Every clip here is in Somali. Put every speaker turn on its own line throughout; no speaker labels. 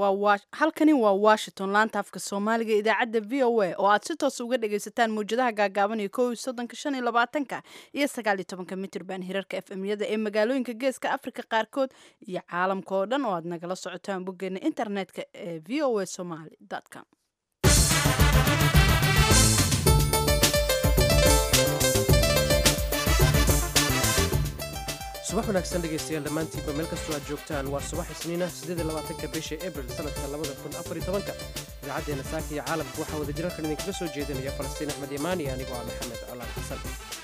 halkani waa washington laanta afka soomaaliga idaacadda v o a oo aad si toos uga dhagaysataan mawjadaha gaagaaban iyo kow iyo soddonka shan iyo labaatanka iyo sagaal iyo tobanka mitirban hirarka f m yada ee magaalooyinka geeska afrika qaarkood iyo caalamka oo dhan oo aad nagala socotaan boggeena internetka ee v o a somaly com
subax wanaagsan dhegaystayaal dhammaantiinba meel kastoo aad joogtaan waa subax isniina ka bisha abril sanadka idaacaddeena saaka iyo caalamka waxaa wadajirarkan idinkaga soo jeedinaya falastiin axmed imaani anigoo ah maxamed colaan xasan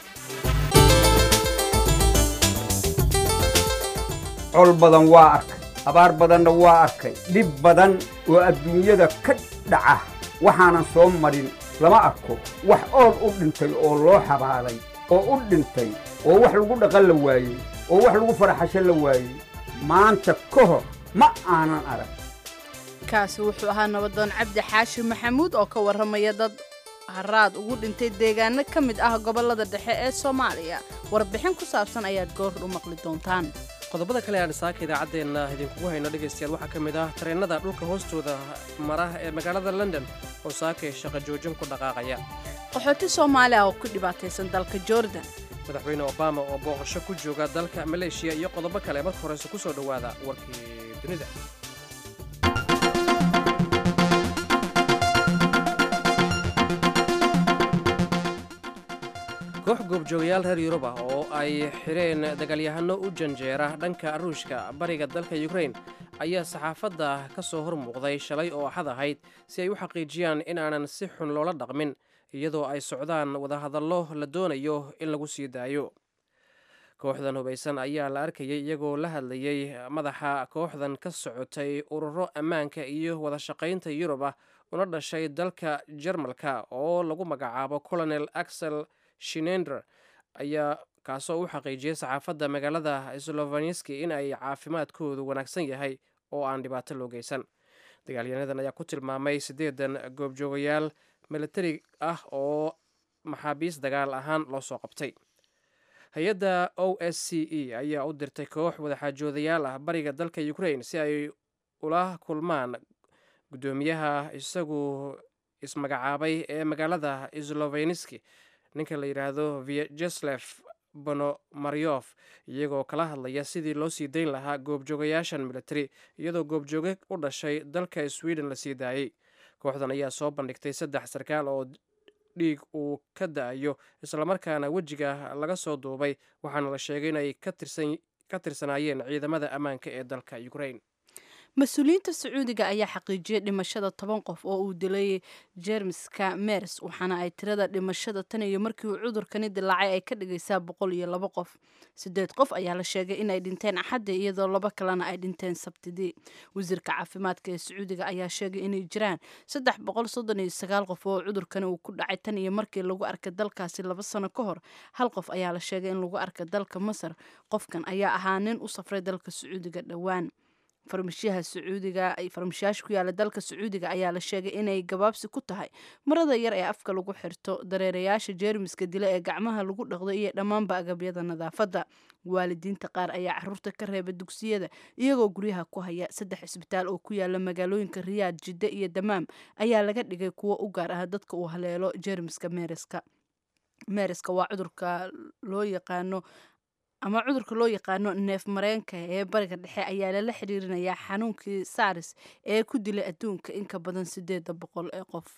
col badan waa arkay abaar badanna waa arkay dhib badan oo adduunyada ka dhaca waxaanan soo marin lama arko wax ool u dhintay oo loo xabaaday oo u dhintay oo wax lagu dhaqan la waayey oo wax lagu faraxasho la waayey maanta ka hor ma aanan arag
kaasi wuxuu ahaa nabadoon cabdi xaashi maxamuud oo ka warramaya dad haraad ugu dhintay deegaano ka mid ah gobollada dhexe ee soomaaliya warbixin ku saabsan ayaad goordh u maqli doontaan
qodobada kale aan saaka idaacaddeenna idinkugu hayno dhegaystayaal waxaa ka mid ah tareennada dhulka hoostooda mara ee magaalada london oo saakay shaqa joojin ku dhaqaaqaya
qaxooti soomaaliya oo ku dhibaataysan dalka jordan
madaxweyne obama oo booqasho ku jooga dalka maleeshiya iyo qodobo kale marka horeyse ku soo dhowaada warkii dunida koox goobjoogayaal reer yurub ah oo ay xidheen dagaalyahano u janjeera dhanka ruushka bariga dalka yukrain ayaa saxaafadda ka soo hor muuqday shalay oo axad ahayd si ay u xaqiijiyaan in aanan si xun loola dhaqmin iyadoo ay socdaan wadahadallo la doonayo in lagu sii daayo kooxdan hubaysan ayaa la arkayay iyagoo la hadlayay madaxa kooxdan ka socotay ururo ammaanka iyo wadashaqaynta yurub ah una dhashay dalka jarmalka oo lagu magacaabo colonel axel shinender ayaa kaasoo u xaqiijiyay saxaafadda magaalada slovanski in ay caafimaadkoodu wanaagsan yahay oo aan dhibaato loo geysan dagaalyanadan ayaa ku tilmaamay siddeedan goobjoogayaal militari ah oo maxaabiis dagaal ahaan loo soo qabtay hay-adda o s c e ayaa u dirtay koox wadaxaajoodayaal ah bariga dalka ukrain si ay ula kulmaan guddoomiyaha isagu ismagacaabay ee magaalada sloveniski ninka la yidhaahdo vyajeslef bonomaryof iyagoo kala hadlaya sidii loo sii dayn lahaa goobjoogayaashan militari iyadoo goobjooge u dhashay dalka sweden la sii daayey kooxdan ayaa soo bandhigtay saddex sarkaal oo dhiig uu ka da-ayo islamarkaana wejiga laga soo duubay waxaana la sheegay inay ka tirsanaayeen ciidamada ammaanka ee dalka ukrain
mas-uuliyiinta sacuudiga ayaa xaqiijiyay dhimashada toban qof oo uu dilay jermiska mers waxaana ay tirada dhimashada tan iyo markii uu cudurkani dilaacay ay ka dhigaysaa boqol iyo laba qof sideed qof ayaa la sheegay inay dhinteen axaddi iyadoo laba kalena ay dhinteen sabtidii wasiirka caafimaadka ee sacuudiga ayaa sheegay inay jiraan saddex boqol soddon iyo sagaal qof oo cudurkani uu ku dhacay tan iyo markii lagu arkay dalkaasi laba sano ka hor hal qof ayaa la sheegay in lagu arkay dalka masar qofkan ayaa ahaa nin u safray dalka sacuudiga dhowaan farmashiyaha sacuudiga farmashiyaasha ku yaala dalka sacuudiga ayaa la sheegay inay gabaabsi ku tahay marada yar ee afka lagu xirto dareerayaasha jeermiska dila ee gacmaha lagu dhaqdo iyo dhammaanba agabyada nadaafadda waalidiinta qaar ayaa caruurta ka reeba dugsiyada iyagoo guryaha ku haya saddex cisbitaal oo ku yaala magaalooyinka riyaad jidde iyo damaam ayaa laga dhigay kuwo u gaar ah dadka uu haleelo jeermiska meeriska meeriska waa cudurka loo yaqaano ama cudurka loo yaqaano neef mareenka ee bariga dhexe ayaa lala xiriirinayaa xanuunkii saaris ee ku dilay adduunka in ka badan siddeeda boqol ee qof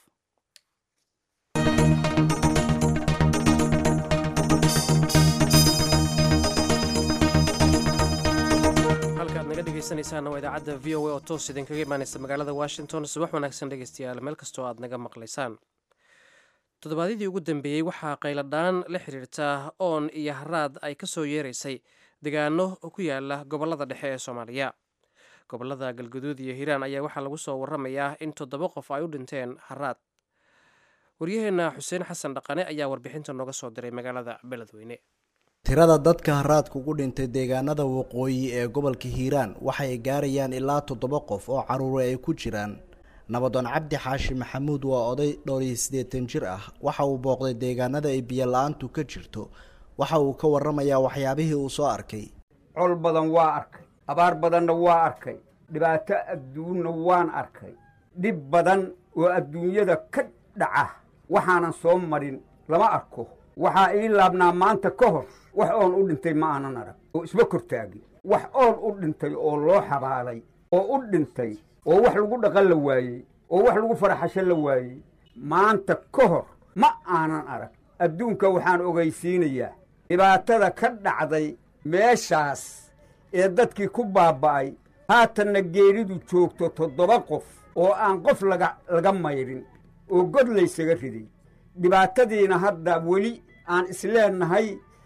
halka aad naga dhegaysanaysaana waa idaacadda v o a oo toos idinkaga imaanaysa magaalada washington subax wanaagsan dhegaystayaal meel kastoo aad naga maqlaysaan toddobaadyadii ugu dambeeyey waxaa qayladhaan la xiriirta oon iyo haraad ay ka soo yeeraysay degaano ku yaala gobollada dhexe ee soomaaliya gobollada galguduud iyo hiiraan ayaa waxaa lagu soo waramayaa in toddoba qof ay u dhinteen haraad waryaheenna xuseen xasan dhaqane ayaa warbixinta nooga soo diray magaalada beledweyne
tirada dadka haraadka ugu dhintay deegaanada waqooyi ee gobolka hiiraan waxay gaarayaan ilaa toddoba qof oo caruure ay ku jiraan nabadoon cabdi xaashi maxamuud waa oday dhowr iyo siddeetan jir ah waxa uu booqday deegaanada ay biyo la-aantu ka jirto waxa uu ka warramayaa waxyaabihii uu soo arkay
col badan waa arkay abaar badanna waa arkay dhibaato adduunna waan arkay dhib badan oo adduunyada ka dhaca waxaanan soo marin lama arko waxaa ii laabnaa maanta ka hor wax oon u dhintay ma aanan arag oo isma kortaagin wax oon u dhintay oo loo xabaalay oo u dhintay oo wax lagu dhaqan la waayey oo wax lagu faraxasho la waayey maanta ka hor ma aanan arag adduunka waxaan ogaysiinayaa dhibaatada ka dhacday meeshaas ee dadkii ku baaba'ay haatanna geeridu joogto toddoba qof oo aan qof laga laga maydhin oo god laysaga riday dhibaatadiina hadda weli aan isleennahay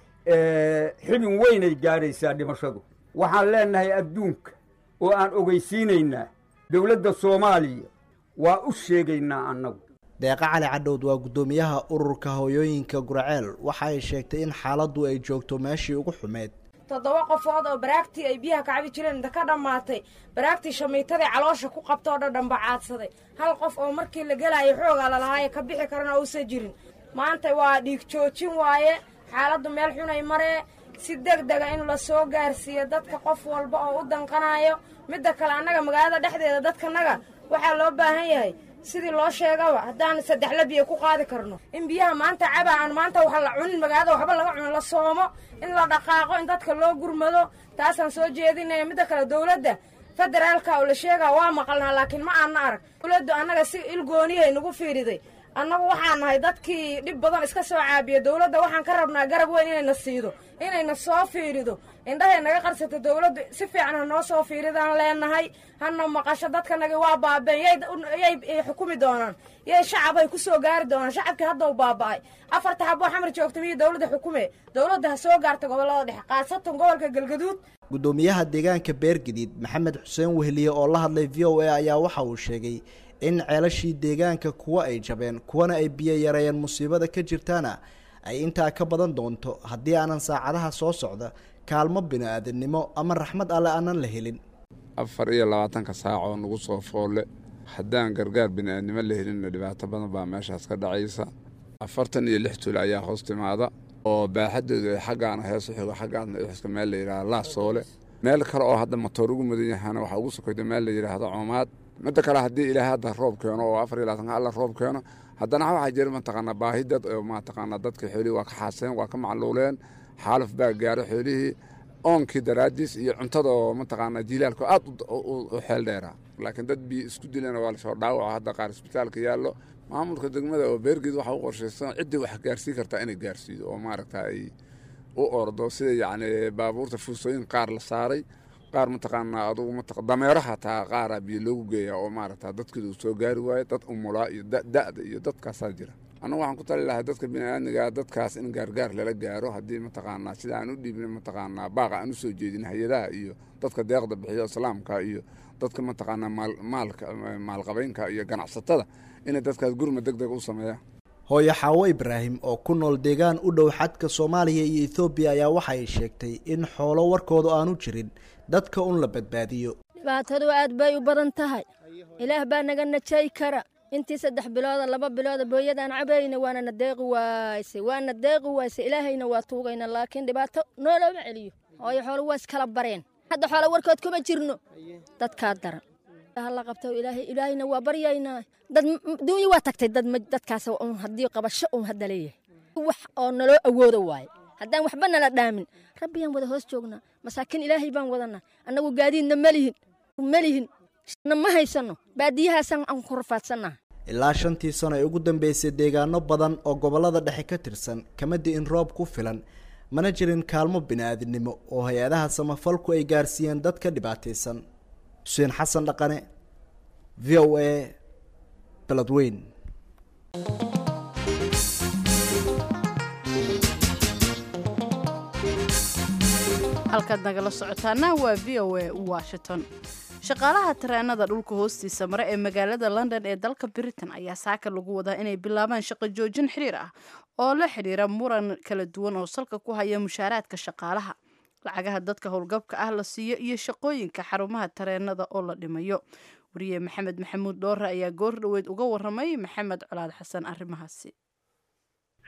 xibin weynay gaadhaysaa dhimashadu waxaan leennahay adduunka oo aan ogaysiinaynaa dowladda soomaaliya waa u sheegaynaa annagu
deeqa cali cadhowd waa guddoomiyaha ururka hooyooyinka guraceel waxa ay sheegtay in xaaladdu ay joogto meeshii ugu xumeyd
toddoba qofood oo baraagtii ay biyaha ka cabi jireen inta ka dhammaatay baraagtii shamiitadii caloosha ku qabta oo dhadhanba caadsaday hal qof oo markii la gelaayo xoogaa lalahaaye ka bixi karana uusan jirin maanta waa dhiig joojin waaye xaaladdu meel xunay maree si deg dega in la soo gaarsiiyo dadka qof walba oo u danqanayo midda kale annaga magaalada dhexdeeda dadkanaga waxaa loo baahan yahay sidii loo sheegaba haddaan saddexla biyo ku qaadi karno in biyaha maanta caba aan maanta wax la cunin magaalada waxba laga cunin la soomo in la dhaqaaqo in dadka loo gurmado taasaan soo jeedinaya midda kale dowladda federaalka oo la sheegaa waa maqalnaa laakiin ma aanna arag dowladdu annaga si ilgooniyahay nagu fiiriday annagu waxaan nahay dadkii dhib badan iska soo caabiya dowladda waxaan ka rabnaa garab weyn inayna siido inayna soo fiirido indhahay naga qarsato dowladdu si fiican ha noo soo fiiridaan leenahay hana maqasho dadkanagi waa baabeen yay xukumi doonaan yay shacabay ku soo gaari doonaan shacabkii hadda u baaba'ay afarta xaboo xamar joogta miyo dowladda xukume dowladda ha soo gaarta gobollada dhexe khaasatan gobolka galgaduud
guddoomiyaha deegaanka beergadiid maxamed xuseen wehliye oo la hadlay v o a ayaa waxa uu sheegay in ceelashii deegaanka kuwa ay jabeen kuwana ay biyo yareeyeen musiibada ka jirtaana ay intaa ka badan doonto haddii aanan saacadaha soo socda kaalmo bini-aadamnimo ama raxmad alle aanan la helin
afar iyo labaatanka saac oo nagu soo foolle haddaan gargaar bini-aadnimo la helinna dhibaato badan baa meeshaas ka dhacaysa afartan iyo lix tuul ayaa hoos timaada oo baaxaddoodu ay xaggaana heesu xigo xaggaasna ixska meel la yidhahda laasoole meel kale oo hadda matoor ugu mudan yahaana waxaa ugu sokayda meel la yidhaahdo coomaad midda kale haddii ilaahay hadda roob keeno oo afar iyo labaatanka alla roob keeno haddana waxaa jira mataqaanaa baahi dad oo mataqaanaa dadka xoolihii waa ka xaaseen waa ka macluuleen xaaluf baa gaaro xoolihii oonkii daraadiis iyo cuntada oo mataqaanaa jiilaalka aad u xeel dheeraa laakiin dad biyo isku dileen waa lasoo dhaawaco hadda qaar isbitaalka yaallo maamulka degmada oo beergeed waxaa u qorshaysan ciddii wax gaarsiin kartaa inay gaarsiido oo maaragta ay u ordo sida yacni baabuurta fuusooyin qaar la saaray qaar mataqaanaa adugu maa dameeraha taa qaara biyo loogu geeyaa oo maaragta dadkeedu uu soo gaari waayo dad umulaa iyo da'da iyo dadkaasaa jira annagu waxaan ku tali lahay dadka biniaadmiga dadkaas in gaargaar lala gaaro haddii mataqaanaa sida aan u dhiibin mataqaanaa baaqa aan u soo jeedin hay-adaha iyo dadka deeqda bixiyo islaamka iyo dadka mataqaanaa maalka maalqabeynka iyo ganacsatada inay dadkaas gurma deg deg u sameeyaan
hooyo xaawo ibraahim oo ku nool deegaan u dhow xadka soomaaliya iyo ethoobiya ayaa waxa ay sheegtay in xoolo warkooda aanu jirin dadka un la badbaadiyo
dhibaatadu aad bay u badan tahay ilaah baa naga najay kara intii saddex bilooda laba bilooda booyadaan cabayna waana na deeqi waayse waana deeqi waayse ilaahayna waa tuugayna laakiin dhibaato noolooma celiyo hooyo xoolo waa iskala bareen hadda xoolo warkood kuma jirno dadkaa daran la qabto ilaahay ilaahayna waa baryaynaa dad duunya waa tagtay dad dadkaas un haddii qabasho un hadda leeyahay wax oo naloo awoodo waaye haddaan waxba nala dhaamin rabbiyaan wada hoos joognaa masaakiin ilaahay baan wadanaa annagu gaadiidna malihin malihin na ma haysano baadiyahaasaan aan ku rafaadsannaha
ilaa shantii sano ee ugu dambeysay deegaano badan oo gobollada dhexe ka tirsan kama di'in roob ku filan mana jirin kaalmo bini-aadinimo oo hay-adaha samafalku ay gaarsiiyeen dad ka dhibaataysan xuseen xasan dhaqane v o a beledweyn
halkaad nagala socotaana waa v o a washington shaqaalaha tareenada dhulka hoostiisa mare ee magaalada london ee dalka britain ayaa saaka lagu wadaa inay bilaabaan shaqo joojin xiriir ah oo la xidhiira muran kala duwan oo salka ku haya mushaaraadka shaqaalaha lacagaha dadka howlgabka ah la siiyo iyo shaqooyinka xarumaha tareenada oo la dhimayo wariye maxamed maxamuud dhoore ayaa goor dhoweyd uga waramay maxamed colaad xasan arrimahaasi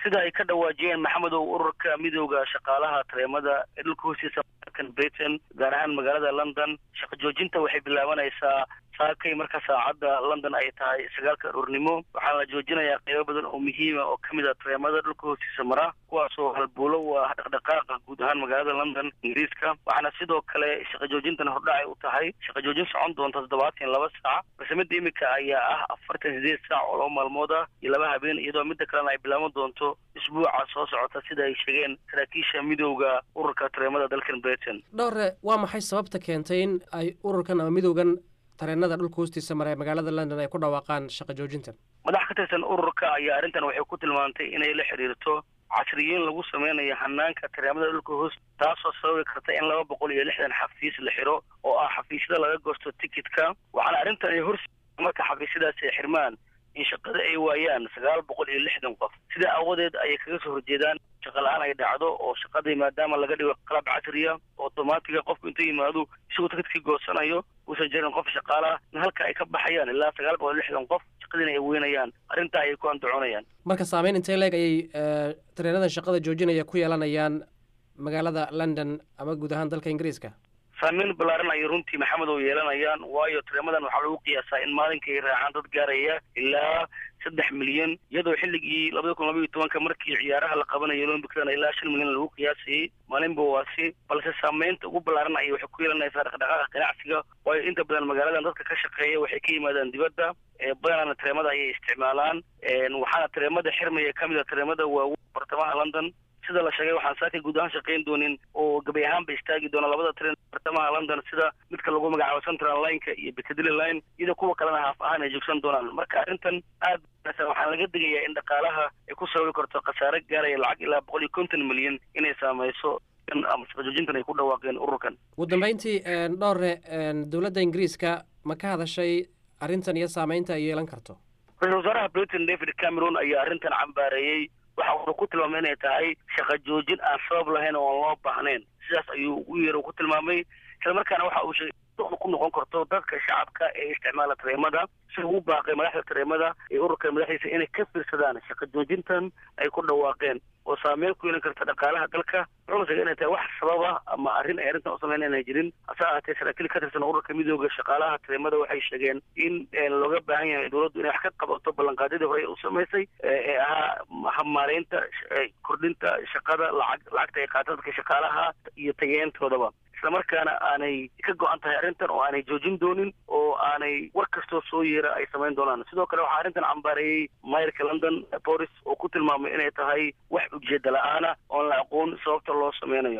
sida ay ka dhawaajiyeen maxamedow ururka midooda shaqaalaha tareemada ee dhulka hoostiisa markan britain gaar ahaan magaalada london shaqo joojinta waxay bilaabanaysaa saakay marka saacadda london ay tahay sagaalka aroornimo waxaana la joojinayaa qeybo badan oo muhiima oo ka mid a tareemada dhulka hoostiisa mara kuwaasoo halbuulo u ah dhaqdhaqaaqa guud ahaan magaalada london ingiriiska waxaana sidoo kale shaqo joojintan hordhacay u tahay shaqo joojin socon doonta toddobaatan laba saac balse midda imika ayaa ah afartan sideed saac oo laba maalmood ah iyo laba habeen iyadoo midda kalena ay bilaaban doonto isbuuca soo socota sida ay sheegeen saraakiisha midowda ururka tareemada dalkan britain
dhowre waa maxay sababta keentay in ay ururkan ama midowgan tareenada dhulka hoostiisa mara ee magaalada london ay ku dhawaaqaan shaqo joojintan
madax ka tirsan ururka ayaa arrintan waxay ku tilmaantay inay la xidhiirto casriyiin lagu sameynayo hanaanka tareemada dhulka hoos taasoo sababi karta in laba boqol iyo lixdan xafiis la xiro oo ah xafiisyada laga goosto tikitka waxaana arrintan ay hor marka xafiisyadaasi ay xirmaan in shaqada ay waayaan sagaal boqol iyo lixdan qof sidaa aawadeed ayay kaga soo horjeedaan shaqa la-aan ay dhacdo oo shaqadii maadaama laga dhigo qalab casriya otomaatiga qofku intuu yimaado isagoo tikidkii goosanayo uusan jirin qof shaqaalaha in halka ay ka baxayaan ilaa sagaal boqol iyo lixdan qof shaqadiina ay weynayaan arrintaa ayay ku andacoonayaan
marka saameyn intee leeg ayay tareenadan shaqada joojinaya ku yeelanayaan magaalada london ama guud ahaan dalka ingiriiska
saameyn ballaaran ayay runtii maxamed oo yeelanayaan waayo tareemadan waxaa lagu qiyaasaa in maalinka ay raacaan dad gaaraya ilaa saddex milyan iyadoo xilligii labada kun labaiyo tobanka markii ciyaaraha la qabanayo olombican ilaa shan milyan lagu qiyaasayey maalinba waasi balse saameynta ugu ballaaran ayay waxay ku yeelanaysaa dhaqdhaqaaqa ganacsiga waayo inta badan magaaladan dadka ka shaqeeya waxay ka yimaadaan dibadda badanana tareemada ayay isticmaalaan waxaana tareemada xirmaya ka mid a tareemada waaweyn bartamaha london sida la sheegay waxaan saakay guud ahaan shaqayn doonin oo gabay ahaanba istaagi doona labada tren bartamaha london sida midka lagu magacaabo central lineka iyo piccadilly line iyadoo kuwa kalena haaf ahaan ay joogsan doonaan marka arrintan aad waxaan laga digayaa in dhaqaalaha ay ku sababi karto khasaare gaaraya lacag ilaa boqol iyo konton milyan inay saameyso ama shaqajoojintan ay ku dhawaaqeen ururkan
ugu dambeyntii dhowre dowladda ingiriiska ma ka hadashay arrintan iyo saameynta ay yeelan karto
ra-isul wasaaraha britain david cameron ayaa arrintan cambaareeyey waxa uuna ku tilmaamay inay tahay shaqa joojin aan sabab lahayn oo aan loo baahnayn sidaas ayuu ugu yeer ku tilmaamay isla markaana waxa uu sheegay ku noqon karto dadka shacabka ee isticmaala tareemada si ugu baaqay madaxda tareemada ee ururka madaxdiisa inay ka fiirsadaan shaqa joojintan ay ku dhawaaqeen oo saameyn ku yeelan karta dhaqaalaha dalka wuxuuna sheegay inay tahay wax sababa ama arrin ay arrintan u sameyn inay jirin hase ahaatee saraakiil ka tirsan ururka midooda shaqaalaha tareemada waxay sheegeen in looga baahan yahay dowladdu inay wax ka qabato ballanqaadyadii hore u samaysay ee ahaa habmaareynta kordhinta shaqada lacag lacagta ay qaata dadka shaqaalaha iyo tageyntoodaba isla markaana aanay ka go-an tahay arrintan oo aanay joojin doonin oo aanay war kastoo soo yeera ay samayn doonaan sidoo kale waxaa arrintan cambaareeyey mayrka london boris oo ku tilmaamay inay tahay wax ujeeda la-aana oon la aqoon sababta loo sameynayo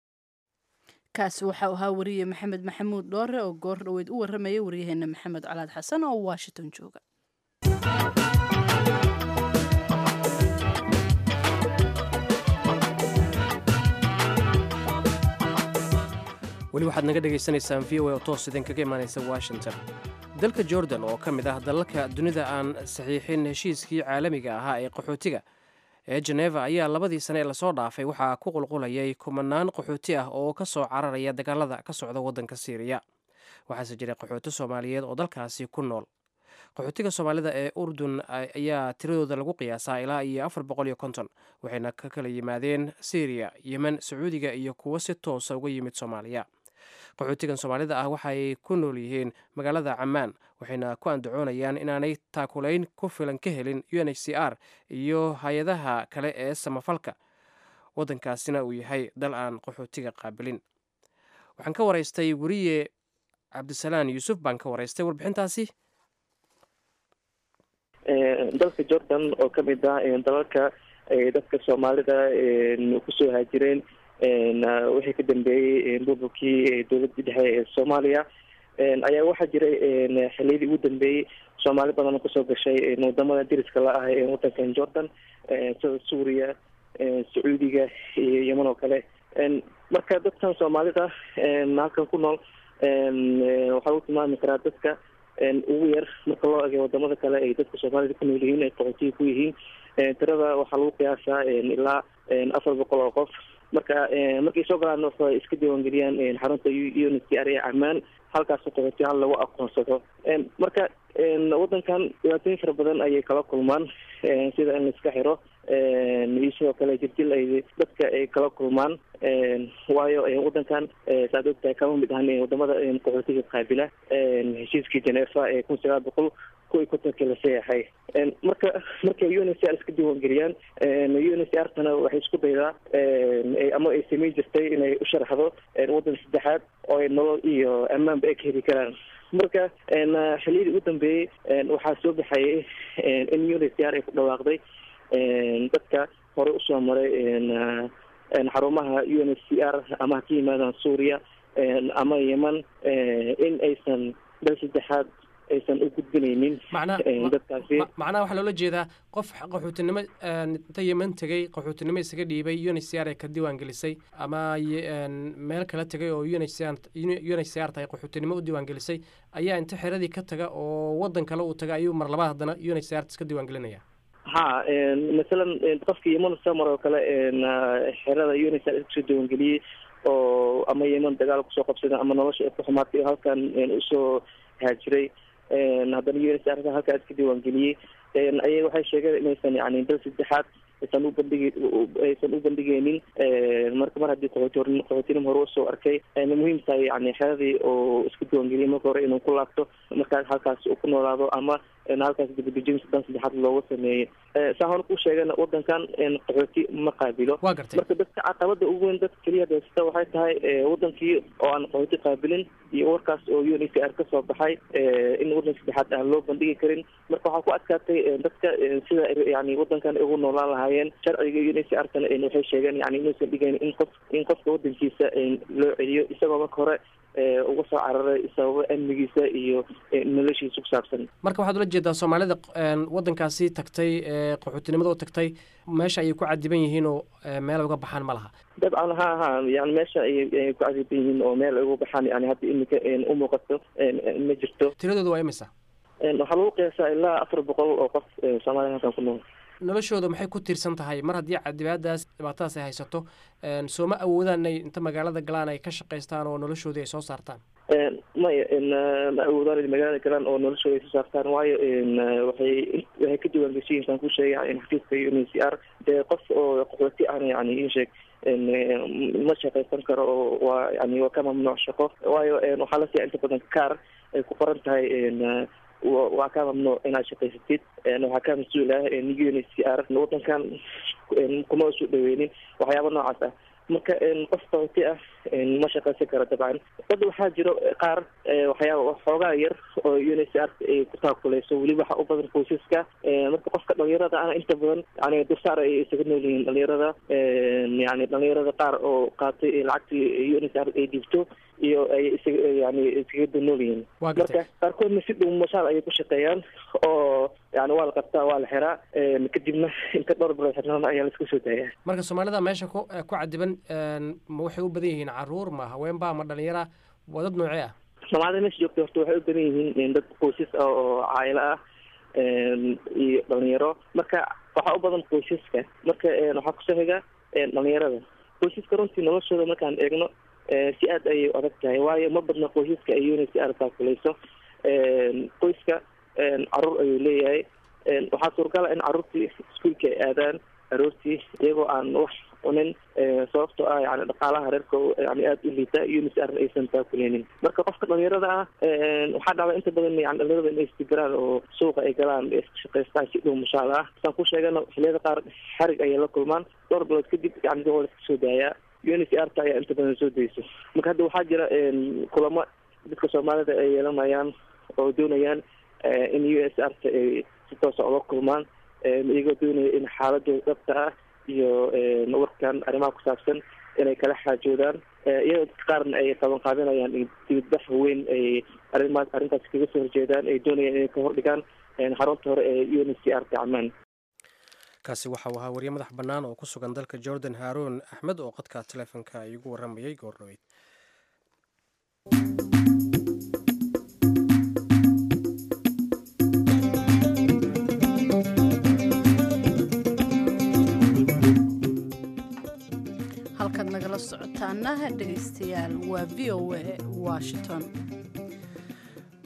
kaasi waxau ahaa wariye maxamed maxamuud dhoore oo goor dhaweyd u warramayay waryaheena maxamed calaad xasan oo washington jooga
weli waxaad naga dhegaysanaysaan v o a oo toos idinkaga imaanaysa washington dalka jordan oo ka mid ah dalalka dunida aan saxiixin heshiiskii caalamiga ahaa ee qaxootiga ee jeneva ayaa labadii sane ee lasoo dhaafay waxaa ku qulqulayay kumanaan qaxooti ah oo ka soo cararaya dagaalada ka socda waddanka siiriya waxaase jiray qaxooti soomaaliyeed oo dalkaasi ku nool qaxootiga soomaalida ee urdun ayaa tiradooda lagu qiyaasaa ilaa iyo afar boqol iyo konton waxayna ka kala yimaadeen syriya yemen sacuudiga iyo kuwo si toosa uga yimid soomaaliya qaxootigan soomaalida ah waxay ku nool yihiin magaalada camaan waxayna ku andacoonayaan inaanay taakulayn ku filan ka helin u n h c r iyo hay-adaha kale ee samafalka waddankaasina uu yahay dal aan qaxootiga qaabilin waxaan ka waraystay weriye cabdisalaan yuusuf baan ka waraystay warbixintaasi
dalka jordan oo ka mid ah dalalka dadka soomaalida kusoo haajireen wixii ka dambeeyey burburkii dowladii dhexe ee soomaaliya ayaa waxaa jiray xiliyadii ugu dambeeyey soomaali badan oo kasoo gashay wadamada deriska la ah ee wadankan jordan sida suuriya sacuudiga iyo yeman oo kale marka dadkan soomaalida halkan ku nool waxaa lagu tilmaami karaa dadka ugu yar marka loo egay wadamada kale ay dadka soomaalida ku nool yihiin ay qaxootiga ku yihiin tirada waxaa lagu qiyaasaa ilaa afar boqol oo qof marka markay soo galaan waxay iska diiwaangeliyaan xarunta unity area camaan halkaas qaxootiyaal lagu aqoonsado marka waddankan dhibaatooyin fara badan ayay kala kulmaan sida in laiska xiro iyo sidoo kale jirdil ay dadka ay kala kulmaan waayo waddankan saad ogtahay kama mid ahan wadamada qaxootiga qaabila heshiiskii genefa ee kun sagaal boqol kuwii kontonka la seexay marka markay u n c r iska diiwaangeliyaan u n c r tana waxay isku daydaa ama ay samayn jirtay inay u sharaxdo waddan saddexaad oo ay nolol iyo ammaanba ay ka heli karaan marka xiliyadii ugu dambeeyey waxaa soo baxayay in u n c r ay ku dhawaaqday dadka hore usoo maray xarumaha u n c r ama ha ka yimaadaan suuriya ama yeman in aysan dal saddexaad aysan u gudbinaynin dadkaasi
macnaha waxaa loola jeedaa qof qaxootinimo inta yeman tegey qaxootinimo isaga dhiibay u n h c r ee ka diiwaan gelisay ama meel kala tegay oo u n h c r tahay qaxootinimo u diiwaan gelisay ayaa inta xeradii ka taga oo waddan kale uu taga ayuu mar labaad haddana u n h c r iska diiwaan gelinaya
ha masalan qofka yeman samar oo kale xerada u n h c r iskusoo diiwaangeliyey oo ama yeman dagaal kusoo qabsada ama nolosha ku xumaatay halkan usoo haajiray haddana u n c r halkaa iska diiwaangeliyey ayay waxay sheegeen inaysan yani dal saddexaad aysan u bandhigi aysan u bandhigeynin marka mar haddii qaxooti qaxootinimo hore usoo arkay muhiim tahay yani xeradii oo isku diiwaangeliyay marka hore inuu ku laabto markaas halkaas uu ku noolaado ama halkaas dibadejin dan saddexaad looga sameeyey saa hore ku sheegana wadankan qaxooti ma qaabilo marka dadka caqabada ugu weyn dadka keliya haysata waxay tahay wadankii oo aan qaxooti qaabilin iyo warkaas oo u n c r kasoo baxay in wadan saddexaad aan loo bandhigi karin marka waxaa ku adkaatay dadka sida yani wadankan ugu noolaan lahaayeen sharciga u n c r tana waxay sheegeen yani inuusan dhigayn in qof in qofka wadankiisa loo celiyo isagoo marka hore uga soo cararay sababo amnigiisa iyo noloshiisa ku saabsan
marka waxaad ula jeedaa soomaalida waddankaasi tagtay qaxootinimada u tagtay meesha ayay ku cadiban yihiin oo meel ay uga baxaan ma laha
dabcan ha ha yani meesha ayay ku cadiban yihiin oo meel ay uga baxaan yani hadda iminka umuuqato ma jirto
tiradooda waa imisa
waxaa lagu qiyaasaa ilaa afar boqol oo qof soomaliya halkan ku nool
noloshooda maxay ku tiirsan tahay mar haddii cadibaadaas dhibaatadaas ay haysato sooma awoodaan inay inta magaalada galaan ay ka shaqaystaan oo noloshoodii ay soo saartaan
maya ma awoodaan inay magaalada galaan oo noloshooda ay soo saartaan waayo waxay waxay ka diiwaangeshiyin saan ku sheegay xafiiska u n c r dee qof oo qaxooti ahna yani in sheeg ma shaqaysan karo oo waa yani waa ka mamnuuc shaqo waayo waxaa la siiya inta badan kaar ay ku qoran tahay waa ka mamnuuc inaad shaqaysatid waxaa ka mas-uul ah u n c r wadankan kuma soo dhaweynin waxyaaba noocaas ah marka qof qaxooti ah ma shaqaysan karo dabcan dad waxaa jiro qaar waxyaaba xoogaa yar oo u n c r ay ku taakuleyso weliba waxa u badan qoysaska marka qofka dhalinyarada ana inta badan yani dursaar ay isaga nool yihiin dhalinyarada yani dhalinyarada qaar oo qaatay lacagtii u n c r ay dhibto iyo ay isaga yani iskaga danool yihiin marka qaarkoodna si dhow mashaal ayay ku shaqeeyaan oo yani waa la qabtaa waa la xiraa kadibna inta dhowr bilood xirnaan ayaa la iska soo daayaa
marka soomaalida meesha ku ku cadiban ma waxay u badan yihiin caruur ma haweenba ma dhalinyara waa dad noocee ah
soomaalida meesha joogta horta waxay u badan yihiin dad qoysas ah oo caayilo ah iyo dhalinyaro marka waxaa u badan qoysaska marka waxaa kusoo xiga dhalinyarada qoysaska runtii noloshooda markaan eegno si aad ayay adag tahay waayo ma badna qoysaska ay unc r taakuleyso qoyska caruur ayuu leeyahay waxaa suuragala in caruurtii iskuolka ay aadaan aroortii iyagoo aan wax cunin sababtoo ah yani dhaqaalaha reerka yani aada u liita unc r aysan taakuleynin marka qofka dhalinyarada ah waxaa dhacda inta badan yani dhalinyarada inay istigiraan oo suuqa ay galaan iska shaqaystaan si dhow mashaal ah saan ku sheegana xiliyada qaar xarig ayay la kulmaan dhowr bilood kadib yani waa la iska soo daayaa unc r ta ayaa inta badan soo dayso marka hadda waxaa jira kulamo dadka soomaalida ay yeelanayaan oo doonayaan in u s r ta ay si toosa oga kulmaan iyagoo doonaya in xaaladooda dhabta ah iyo warkan arrimaha ku saabsan inay kala xaajoodaan iyadoo dadka qaarna ay qaban qaadinayaan dibadbax weyn ay arrimaas arrintaas kaga soo horjeedaan ay doonayaan inay ka hordhigaan xarunta hore ee u n c r ta camaan
kaasi waxau ahaa wariye madax bannaan oo ku sugan dalka jordan haaroon axmed oo qadka taleefonka igu warramayay goordhaweyd
halkaad nagala socotaana dhegaystayaal waa v o a washington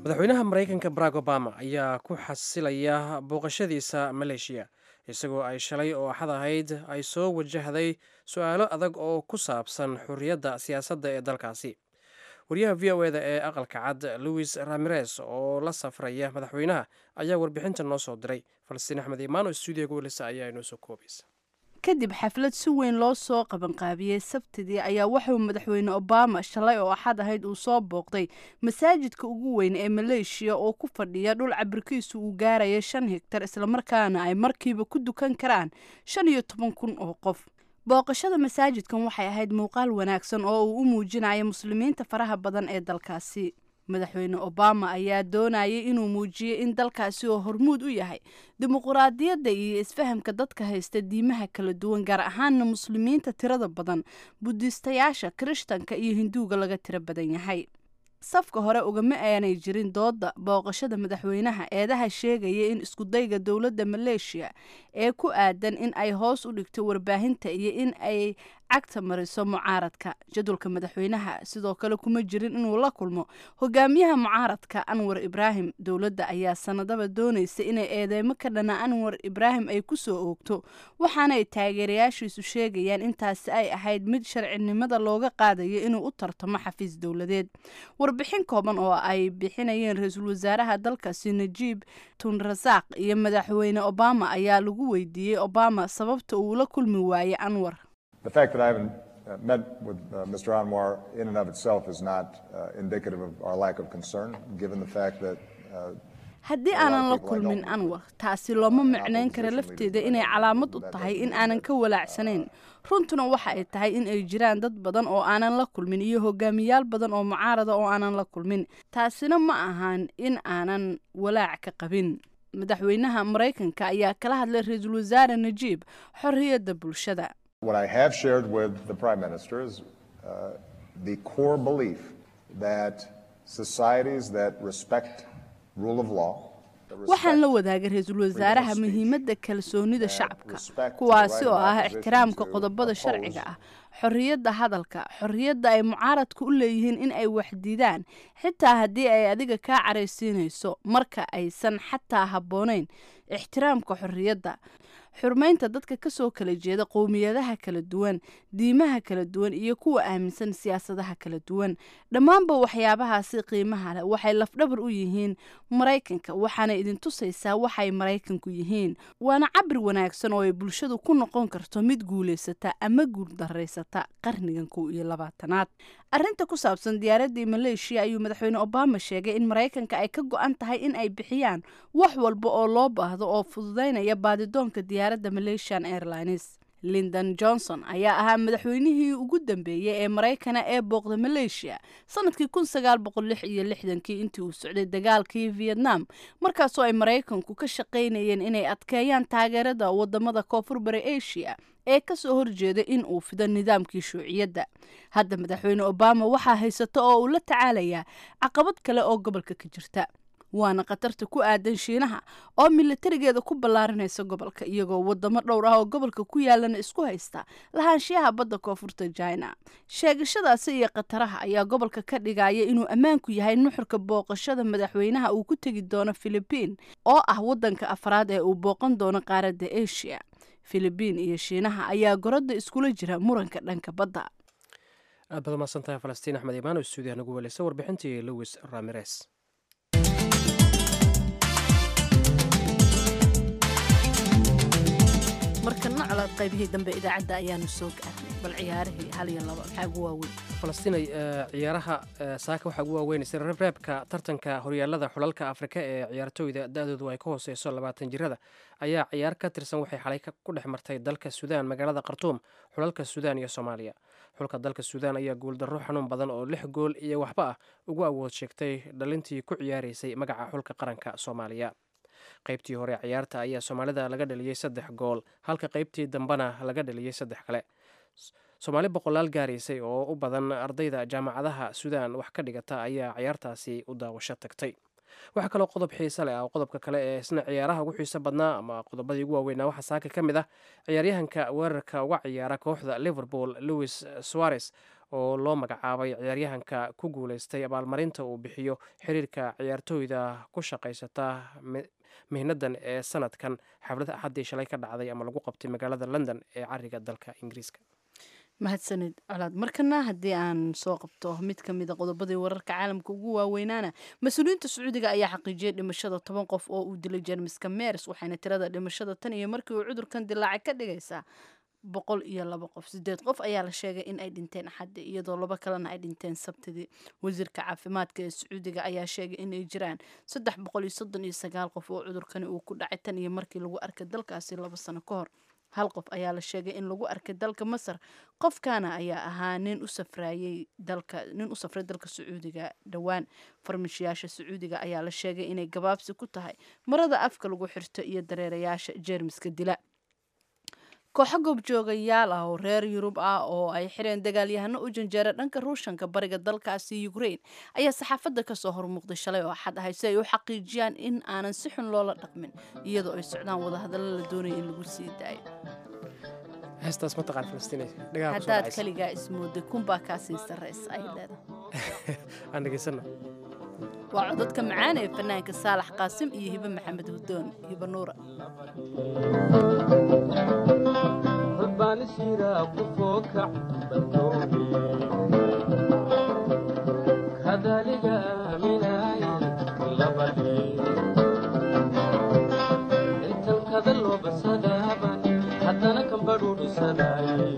madaxweynaha maraykanka barack obama ayaa ku xasilaya booqashadiisa maleeshiya isagoo ay shalay oo axad ahayd ay soo wajahday su-aalo adag oo ku saabsan xurriyadda siyaasadda ee dalkaasi wariyaha v o eda ee aqalka cad louis ramirez oo la safraya madaxweynaha ayaa warbixinta noo soo diray falastiin axmed imaano stuudiyaga welisa ayaa inoo soo koobaysa
kadib xaflad si weyn loo soo qabanqaabiyey sabtidii ayaa waxauu madaxweyne obama shalay oo axad ahayd uu soo booqday masaajidka ugu weyn ee maleeshiya oo ku fadhiya dhul cabirkiisu uu gaaraya shan higtar islamarkaana ay markiiba ku dukan karaan shan iyo toban kun oo qof booqashada masaajidkan waxay ahayd muuqaal wanaagsan oo uu u muujinaya muslimiinta faraha badan ee dalkaasi madaxweyne obama ayaa doonayay inuu muujiyo in dalkaasi oo hormuud u yahay dimuquraadiyadda iyo isfahamka dadka haysta diimaha kala duwan gaar ahaana muslimiinta tirada badan budiistayaasha kirishtanka iyo hinduuga laga tiro badan yahay safka hore ugama aanay jirin dooda booqashada madaxweynaha eedaha sheegaya in iskudayga dowladda maleeshiya ee ku aadan in ay hoos u dhigto warbaahinta iyo in ay cagta mariso mucaaradka jadwalka madaxweynaha sidoo kale kuma jirin inuu la kulmo hogaamiyaha mucaaradka anwar ibraahim dowladda ayaa sanadaba doonaysa inay eedeymo ka dhana anwar ibraahim ay ku soo oogto waxaanay taageerayaashiisu sheegayaan intaasi ay ahayd mid sharcinimada looga qaadayo inuu u tartamo xafiis dowladeed warbixin kooban oo ay bixinayeen ra-iisul wasaaraha dalkaasi najiib tunrasaaq iyo madaxweyne obama ayaa lagu weydiiyey obama sababta uu la kulmi waayey anwar
The fact that I haven't uh, met with uh, Mr. Anwar in and of itself is not uh, indicative of our lack of concern, given the fact that uh,
haddii aanan la kulmin anwar taasi looma micnayn kara lafteeda inay calaamad u tahay in aanan ka walaacsanayn runtuna waxa ay tahay in ay jiraan dad badan oo aanan la kulmin iyo hogaamiyaal badan oo mucaarada oo aanan la kulmin taasina ma ahan in aanan walaac ka qabin madaxweynaha maraykanka ayaa kala hadlay ra-iisul wasaare najiib xorriyadda bulshada
what I have shared with the Prime Minister is uh, the core belief that societies that respect rule of law
waxaan la wadaagay ra-iisul wasaaraha muhiimadda kalsoonida shacabka kuwaasi oo ah ixtiraamka qodobada sharciga ah xorriyadda hadalka xorriyadda ay mucaaradka u leeyihiin in ay waxdidaan xitaa haddii ay adiga kaa caraysiinayso marka aysan xataa habboonayn ixtiraamka xorriyadda xurmaynta dadka ka soo kala jeeda qowmiyadaha kala duwan diimaha kala duwan iyo kuwa aaminsan siyaasadaha kala duwan dhammaanba waxyaabahaasi qiimaha leh waxay lafdhabar u yihiin maraykanka waxaana idin tusaysaa waxay maraykanku yihiin waana cabir wanaagsan oo ay bulshadu ku noqon karto mid guulaysata ama guuldaraysata qarnigan kow iyo labaatanaad arrinta ku saabsan diyaaraddii maleeshiya ayuu madaxweyne obama sheegay in maraykanka ay ka go-an tahay in ay bixiyaan wax walba oo loo baahdo oo fududaynaya baadidoonka diyaaradda malaysian airlines lindon johnson ayaa ahaa madaxweynihii ugu dambeeyey ee maraykana ee booqda maleeshiya sanadkii kun sagaal boqol lix iyo lixdankii intii uu socday dagaalkii vietnam markaasoo ay maraykanku ka shaqaynayeen inay adkeeyaan taageerada wadamada koonfur bari asia ee kasoo horjeeda in uu fido nidaamkii shuuciyadda hadda madaxweyne obama waxaa haysata oo uu la tacaalayaa caqabad kale oo gobolka ka jirta waana khatarta ku aadan shiinaha oo milatarigeeda ku ballaarinaysa gobolka iyagoo wadamo dhowr ah oo gobolka ku yaalana isku haysta lahaanshiyaha badda koonfurta china sheegashadaasi iyo khataraha ayaa gobolka ka dhigaya inuu ammaanku yahay nuxurka booqashada madaxweynaha uu ku tegi doono filibiin oo ah wadanka afraad ee uu booqan doono qaaradda asia filibiin iyo shiinaha ayaa goradda iskula jira muranka dhanka badda
aad baad umahadsantahay falastiin axmed imaano stuudiyaha nagu weleysa warbixintii louis ramires
markana colaad qaybihii dambe idaacadda ayaanu soo gaarnay bal ciyaarihii hal iyo laba maxaa ugu waaweyn
falastinay ciyaaraha saaka waxaa ugu waaweynaysa reebreebka tartanka horyaalada xulalka afrika ee ciyaartooyda da-doodu ay ka hooseyso labaatan jirada ayaa ciyaar ka tirsan waxay xalay ku dhex martay dalka suudaan magaalada khartuum xulalka suudaan iyo soomaaliya xulka dalka suudaan ayaa guuldarro xanuun badan oo lix gool iyo waxba ah ugu awood sheegtay dhalintii ku ciyaaraysay magaca xulka qaranka soomaaliya qaybtii hore ciyaarta ayaa soomaalida laga dhaliyey saddex gool halka qaybtii dambena laga dhaliyey saddex kale soomaali boqolaal gaaraysay oo u badan ardayda jaamacadaha suudaan wax ka dhigata ayaa ciyaartaasi u daawasho tagtay waxaa kaloo qodob xiise leh ah qodobka kale ee isna ciyaaraha ugu xiiso badnaa ama qodobadii ugu waaweynaa waxaa saaka ka mid ah ciyaaryahanka weerarka uga ciyaara kooxda liverpool louis suarez oo loo magacaabay ciyaaryahanka ku guuleystay abaalmarinta uu bixiyo xiriirka ciyaartooyda ku shaqaysata mihnadan ee sanadkan xaflad axaddii shalay ka dhacday ama lagu qabtay magaalada london ee cariga dalka ingiriiska
mahadsanid colaad markana haddii aan soo qabto mid ka mida qodobadii wararka caalamka ugu waaweynaana mas-uuliyiinta sacuudiga ayaa xaqiijiyay dhimashada toban qof oo uu dilay jermiska mers waxayna tirada dhimashada tan iyo markii uu cudurkan dilaacay ka dhigaysaa boqol iyo laba qof sideed qof ayaa la sheegay in ay dhinteen axaddi iyadoo laba kalena ay dhinteen sabtidii wasiirka caafimaadka ee sacuudiga ayaa sheegay inay jiraan saddex boqol iyo soddon iyo sagaal qof oo cudurkani uu ku dhacay tan iyo markii lagu arkay dalkaasi laba sano ka hor hal qof ayaa la sheegay in lagu arkay dalka masar qofkaana ayaa ahaa nin u safrayay dalka nin u safray dalka sacuudiga dhowaan farmashiyaasha sacuudiga ayaa la sheegay inay gabaabsi ku tahay marada afka lagu xirto iyo dareerayaasha jeermiska dila kooxo goobjoogayaal ah oo reer yurub ah oo ay xireen dagaalyahano u janjeera dhanka ruushanka bariga dalkaasi ukrain ayaa saxaafadda kasoo hormuuqday shalay oo axad ahay si ay u xaqiijiyaan in aanan si xun loola dhaqmin iyadoo ay socdaan wadahadallo la doonaya in lagu sii daayo
heestaas mataqaan falastiin
haddaad kaligaa ismooday kunbaa kaa sii sarraysa ay leedahay
aan dhegaysano
waa codadka macaan ee fanaanka saalax qaasim iyo hibe maxamed hudoon hibe nuura
haddana kambadhuudhisadaaye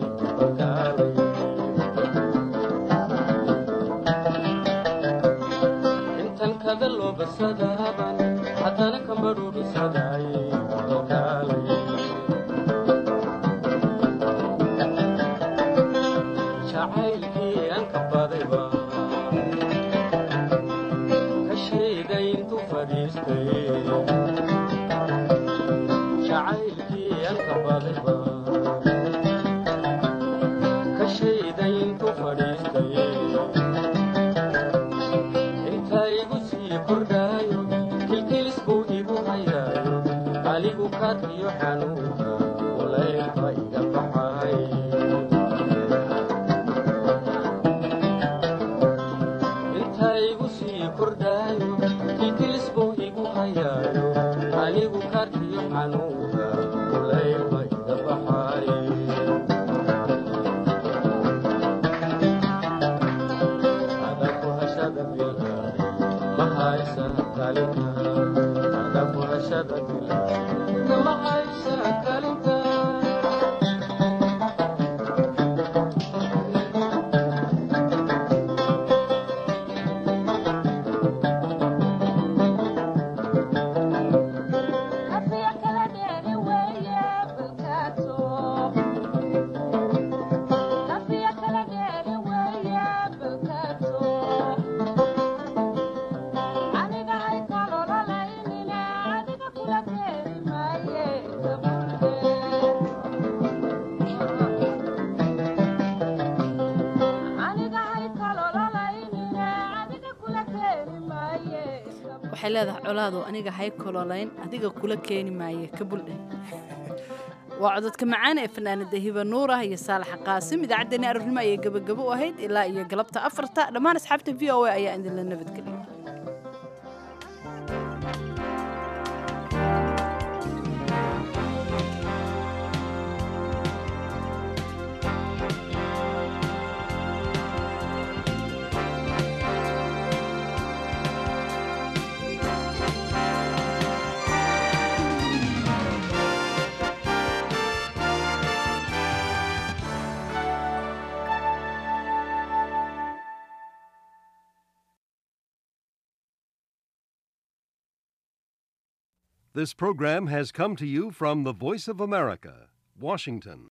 intan kada loo basadaaban haddana kambadhuudhisadaaye jacaylkii aan ka badayba ka sheegay intuu fadhiistay jacaylkii aan ka badayba ka sheegay intuu fadhiistay inta igu sii kordhaayo kilkilis buu igu hayaayo anigu kaadkiyo xanuunka ulaylka iga baxay inta igu sii kordhaayo kilkilis buu igu hayaayo anigu kaadkiyo xanuunka ulaylka iga baxay adaku hashada bilaaday ma haysa kalinka adaku hashada bilaaday ma haysa kalinka
waxay leedahay colaado aniga hay kololayn adiga kula keeni maaye ka buldhe waa cododka macaan ee fanaanada hiba nuurah iyo saalaxa qaasim idaacaddeenii aroornimo ayay gebagabo u ahayd ilaa iyo galabta afarta dhammaan asxaabta v o a ayaa idinla nabadgeliya
This program has come to you from the Voice of America, Washington.